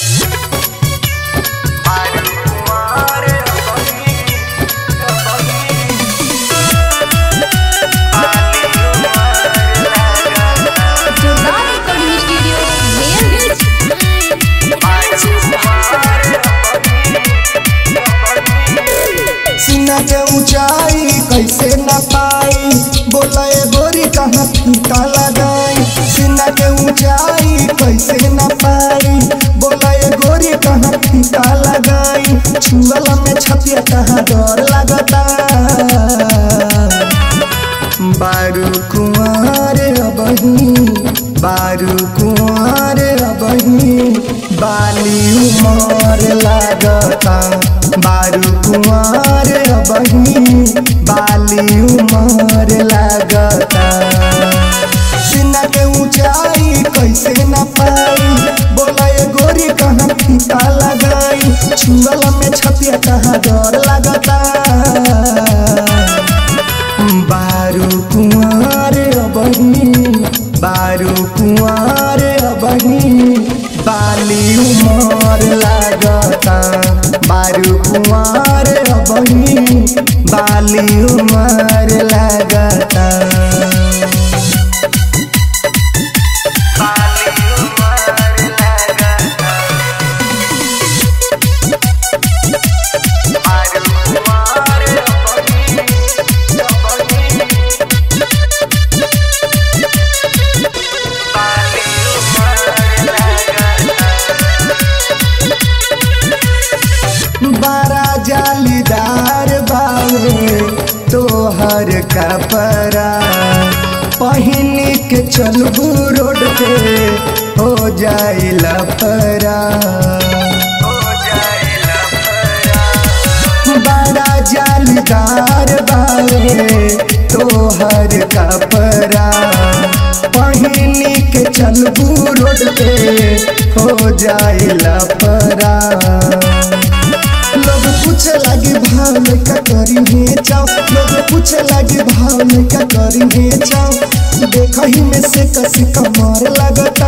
जोरदार recording studio mayor सीना के ऊंचाई कैसे न पाई बोला ए गोरी कहाँ फीता लगाई सीना के ऊंचाई कैसे न पाई बोला ए गोरी कहाँ फीता लगाई छुअला में छपिया कहाँ डर लगता बारू कुंवर अबही बारू कुंवर अबही बाली उमर लागता बारू कुंवर अबही बाली उमर लागता सीना के ऊंचाई कैसे न पाई बोला ये गोरी कहाँ फीता लगाई छुअला में छपिया कहाँ डर लगता बारू कुंवर अबही बारू कुंवर अबही बाली उमर लागता बारू कुंवर अबही बाली उमर लागता बड़ा जालीदार बावे तोहर कपड़ा पहिन के चलबू रोड पे हो जाए लफरा बड़ा जालीदार बावे तोहर कपड़ा पहिन के चलबू रोड पे हो जाए लफरा लोग पूछे लगे भाव में का करी है चाव लोग पूछे लगे भाव में का करी है चाव देखा ही में से कसी कमर लगता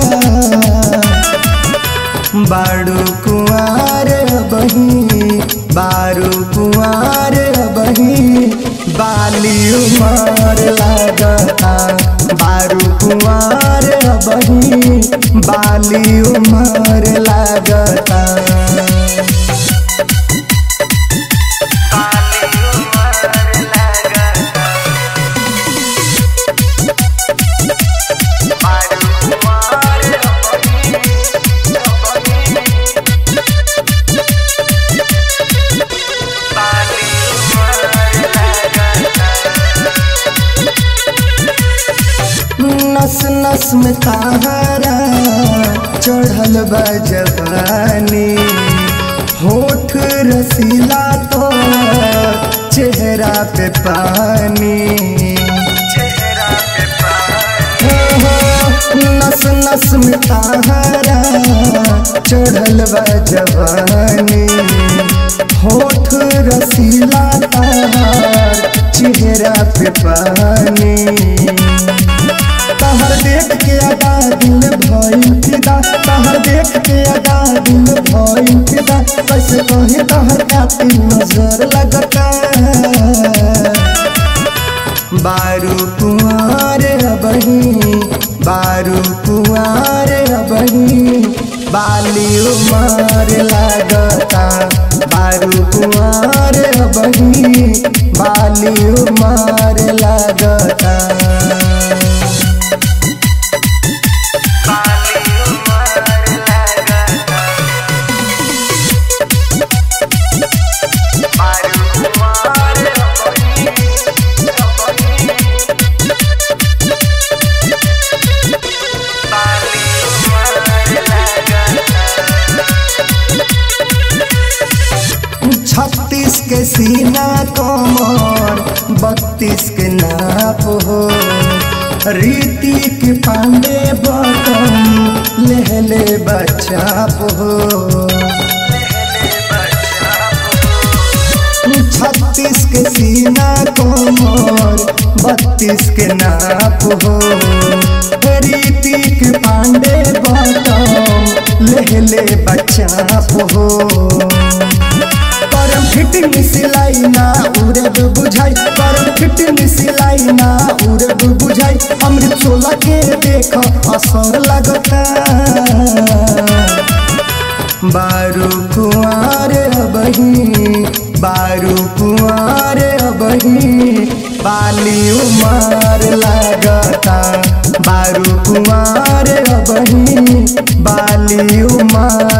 बारू कुंवार बही बारू कुंवार बही बाली उमर लगता बारू कुंवार बही बाली उमर लगता नस नस में तारा चढ़ल बा जवानी होठ रसीला तो चेहरा पे पानी हो, हो, नस नस में तारा चढ़ल बा जवानी होठ रसीला तार चेहरा पे पानी तहर देख के अदा दिल भइल फिदा तहर देख के अदा दिल भइल फिदा कैसे कहे तहर कातिल नजर लगता बारू कुंवर अबही बारू कुंवर अबही बाली उमर लगता बारू कुंवर अबही बाली उमर लगता छत्तीस के सीना कमर बत्तीस के नाप हो रीति के पांडे बटन लेहले बचाप हो छत्तीस के सीना कमर बत्तीस के नाप हो रीति के पांडे बटन देहले बच्चा हो करम फिटिंग सिलाई ना उड़ब बुझाई करम फिटिंग सिलाई ना उड़ब बुझाई अमृत सोला के देख असर लगता बारू कुआर अबही बारू कुआर अबही बाली उमार लागता बारू कुआर अबही बाली उमार